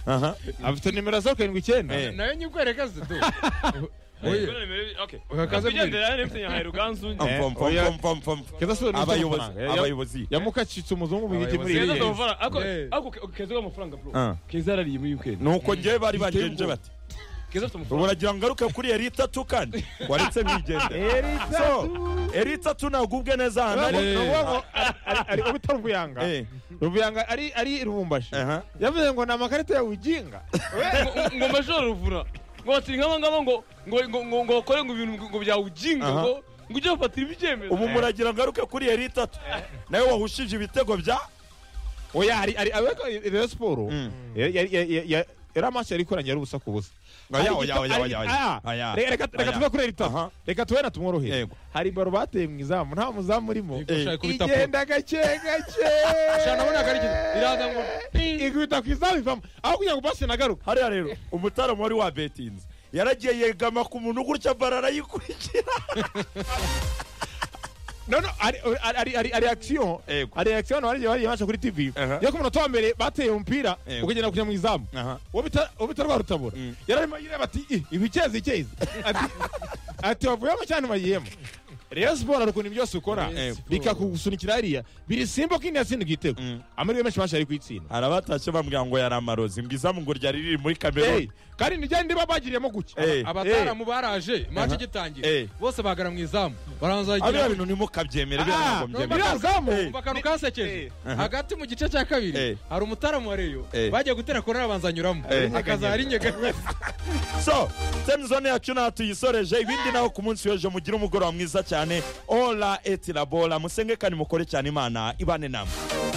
aha afite nimero zo karindwi icyenda nayo nyikwereka zidu Kubona nimero- okay. Uhagaze Nyakwigendera yari emutiyeni yahaye Ruganzu undi. Eh, Pom, pom, oya. pom, pom, pom, pom. keza se ni abayobozi amafaranga. Ya- abayobozi yamukacitse umuzungu mu giti muri Abayobozi. Keza iriya ndabavara. Ako- Eh. ako ke- keza uri amafaranga bro. Ah. Keza yarariye muri weekend. ni uko njyewe bari bagenje bati Keza afite ubu amafaranga. uragira ngo ngaruke kuri eri itatu kandi waretse mwigendera so eri itatu ntabwo ubwe neza ahantu ari Eh. ari kubita ruvuyanga Eh, ruvuyanga ari ari rubumbashi aha. yavuze ngo ni amakarita ya wiginga Ngo- ngo majoro ruvura ngo batiri nk'aba ngaba ngo ngo- ngo- ngo- ngo bakore ngo ibintu ngo byawujinga Aha. ngo ngo ujye gufatira ibyemezo ubu muragira ngo ngaruke kuri eri itatu nawe wahushije ibitego bya oya hari hari abeka rero siporo ya- ya- ya- ya- ya- yari amaso yari ikoranye ari ubusa ku busa Oya, Hari oya, igita- oya, hari- oya, oya. ah, Oya. reka- reka reka Oya. tuve kuri rita Aha. reka tube na tumworohere Yego. hari baro bateye mu izamu nta muzamu urimo Yego, ushaka kubita poro. igenda gake gake Shana abona ko ari ikintu. Iraza ngo ping. ikubita ku izamu ivamo aho kugira ngo basi nagaruka hariya rero umutaramo wari wabetinze yaragiye yegama ku muntu gutya bara arayikurikira no no ari ari- ari ari ari action Yego. ari action wari wari yabasha kuri TV Aha. yo ku munota wa mbere bateye umupira Yego. ukagenda kujya mu izamu Aha. uwo bita uwo bita rwa rutabura Mm. yararimo yireba ati "Ih, ibi cyezi cyezi ati ati wavuyemo cyane bayiyemo Rayon Sport hari ukuntu byose ukora Rayon bikakusunikira hariya biri simba ko indi yatsinda igitego Mm. amahirwe menshi bashari kuyitsinda hari abatashye bambwira ngo yari amarozi mbwizamu ngo ryari riri muri Hey, kameruni kandi nijyanye niba bagiriyemo guki Eh. abataramu baraje imanza igitangira Eh. bose bagara mu izamu baranza ariya bagira bintu nimukabyemere biriya Ah, ntabwo mbyemera biriya zamu Eh. akantu kasekeje hagati mu gice cya Eh. kabiri hari umutaramu wareyo Eh. bajya gutera korera abanza anyuramo Eh. akaza ari nyeganyega so temizone yacu nta tuyisoreje ibindi naho ku munsi w'ejo mugire umugoroba mwiza cyane ora eti labora musenge kandi mukore cyane imana ibane namwe